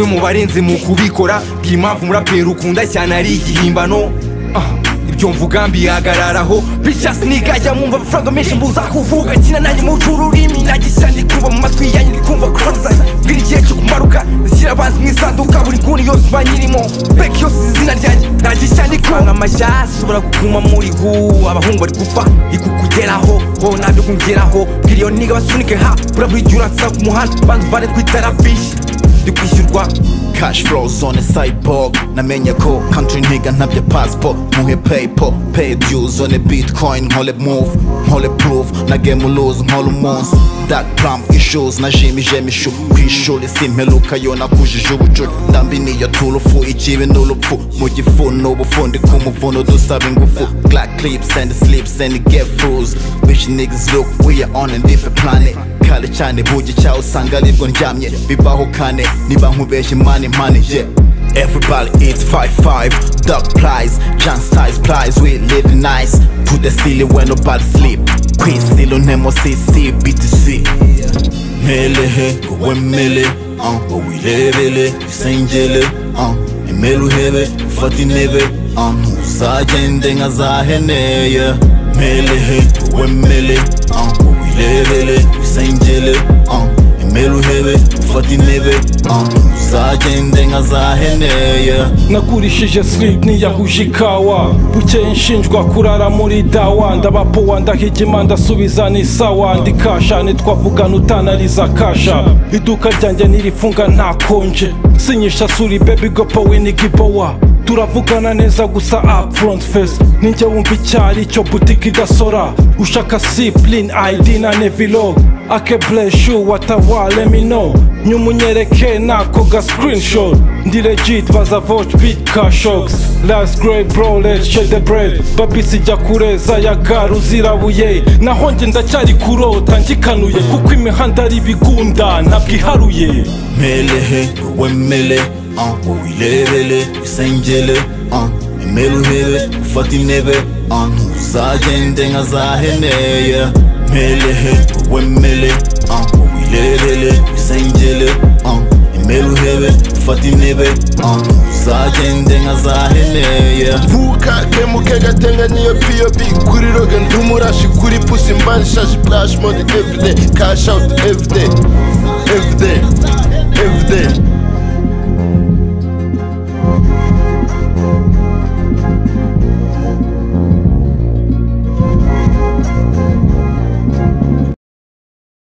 mu barenze mu kubikora mbwira impamvu umuraperi ukunda cyane ari igihimbano Ah, ibyo mvuga mbihagararaho bicasi nigajya mwumva amafaranga menshi mbuza kuvuga kina nanjye muca ururimi nagisa ndi kumva mu matwi yanjye ndi kumva koroza mbwira igihe cyo kumaruka zishyira abanzi mu isanduka buri nguni yose mba nyirimo beki yose izi izina ryanjye nagishya ndi kumva amashyasi ushobora kuguma muri gu abahungu bari gupfa ikukugeraho wowe nabyo kungeraho bwira iyo niga basunike ha bura buri gihe uransiza ku muhanda banza uvane twitarabishi ndi kwishyurwa cash flow zone cyborg namenye ko country nigga ntabya passport muhe paypal pay due zone bitcoin nkole move nkole proof na game lose nkole umunsi dark plum issues na jimi jemishu kwishuri simperuka yo nakujije ubucucu ndambi niyo turufu ikibi n'urupfu mu gifu n'ubufundi ku muvuno dusaba ingufu black clips and slips and get fools bitch niggas look we are on a different planet kale cyane bugi cyawe usanga aribwo ndyamye bibaho kane niba nkubeshye mani mani yeah Everybody eats 5-5 Duck plies, John styles plies We live nice To the ceiling when nobody sleep Queen silo nemo CC BTC Mele he, go mele uh, Go wirebele, isengele uh, Emele uhebe, ufata intebe uh, Ntuzagende nka za hene yeah. Mele he, go mele uh, Go wirebele, isengele uh, Emele uhebe, ufata intebe uh, Ntuzagende nka za hene yeah. nagurishije slip niyahuje ikawa bukeye nshinjwa kurara muri dawa ndabapowa ndahigima ndasubiza ni sawa ndikasha ntitwavugana utanariza kasha iduka ryanjye ntirifunga ntakonje sinyisha suri baby gopa winigibowa turavugana neza gusa upfront face ninjye wumva icyari cyo butike idasora ushaka sipline id na nevilog akebreshu watawale mino nyumunyereke nako ga screenshot ndi legit baza vote beat cashox last grey bro let's share the bread babisi jya kureza ya garu zirabuye naho njye ndacyari kurota ngikanuye kuko imihanda ari ibigunda ntabwo iharuye Melehe, wemele, uh, uwirebele, isengele, uh, emele uhebe, ufata intebe, uh, ntuzagende nka za hene, yeah. Melehe, wemele, uh, uwirebele, isengele, uh, emele uhebe, ufata intebe, uh, ntuzagende nka za hene, yeah. vuka kemuke gatenga niyo pop kuri roge ndi umurashi kuri pusi mbani shashi flash mode everyday cash out everyday everyday everyday